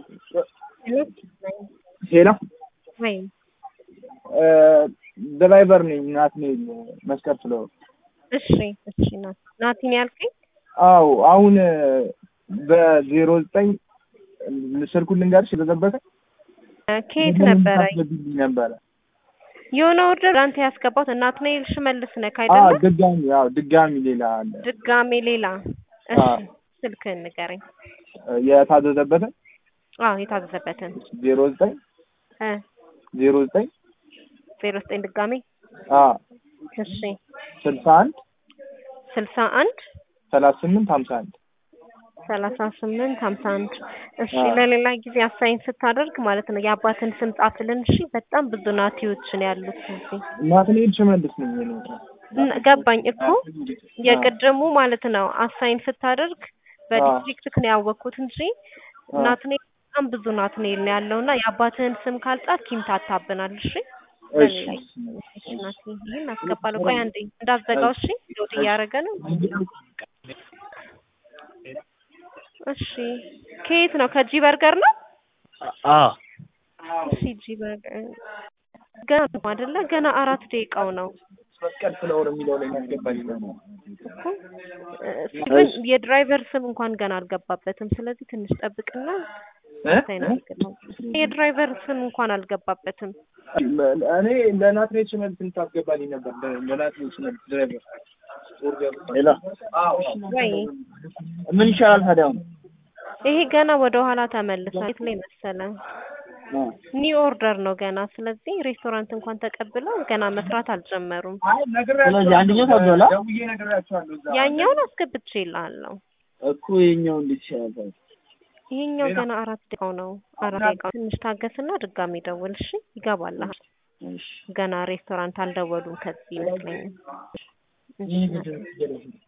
ሄሎ ወይ ድራይቨር ነኝ ናትናኤል መስቀል ፍለወር። እሺ እሺ ናት ናቲን ያልከኝ አዎ አሁን በዜሮ ዘጠኝ ስልኩን ልንገርሽ የተጠበቀ ከየት ነበረ ታስገቢልኝ ነበረ የሆነ ኦርደር አንተ ያስገባት ናትናኤል ሽመልስ ነህ አዎ አይደለ? ድጋሚ አዎ ድጋሚ ሌላ አለ ድጋሜ ሌላ እሺ አዎ። ስልክህን ንገረኝ። የታዘዘበትን አዎ የታዘዘበትን ዜሮ ዘጠኝ እ ዜሮ ዘጠኝ ዜሮ ዘጠኝ ድጋሜ አዎ እሺ ስልሳ አንድ ስልሳ አንድ ሰላሳ ስምንት ሀምሳ አንድ ሰላሳ ስምንት ሀምሳ አንድ እሺ አዎ። ለሌላ ጊዜ አሳይን ስታደርግ ማለት ነው የአባትን ስም ጻፍልን እሺ በጣም ብዙ ናቲዎች ነው ያሉት እዚህ ናትናኤል ሽመልስ ነኝ እኔ እን- ገባኝ እኮ የቅድሙ ማለት ነው አሳይን ስታደርግ በዲስትሪክት ነው ያወቅኩት እንጂ አዎ። ናትኔል በጣም ብዙ ናትኔል ነው ያለው እና የአባትህን ስም ካልጻፍክ ይምታታብናል እሺ እሺ እሺ ናቲ ይህን አስገባለሁ ቆይ አንዴ እንዳዘጋው እሺ ሎድ እያደረገ ነው እሺ ከየት ነው ከጂ በርገር ነው አዎ እሺ ጂ በርገር ገና ነው አይደለ ገና አራት ደቂቃው ነው መስቀል ፍለወር የሚለው ላይ ያስገባኝ ነው እኮ እሱ ግን የድራይቨር ስም እንኳን ገና አልገባበትም ስለዚህ ትንሽ ጠብቅና ሳይን አድርግልኝ የድራይቨር ስም እንኳን አልገባበትም እኔ ለናትናኤል ሽመልስ እንድታስገባልኝ ነበር ለ- ለናትናኤል ሽመልስ ድራይቨር ሌላ ወይ ምን ይሻላል ታዲያ አሁን? ይሄ ገና ወደ ኋላ ተመልሷል የት ላይ መሰለ ኒው ኦርደር ነው ገና ስለዚህ ሬስቶራንት እንኳን ተቀብለው ገና መስራት አልጀመሩም ስለዚህ አንደኛው ታብሏል አ? ደውዬ ነግሬያቸዋለሁ እዛ ያኛውን አስገብቼ ይልሃለሁ እኮ የኛው እንዴት ይሻላል ታዲያ? ይሄኛው ገና አራት ደቂቃው ነው አራት ደቂቃው ትንሽ ታገስና ድጋሚ ደውል እሺ ይገባልሃል እሺ ገና ሬስቶራንት አልደወሉም ከዚህ ይመስለኛል እሺ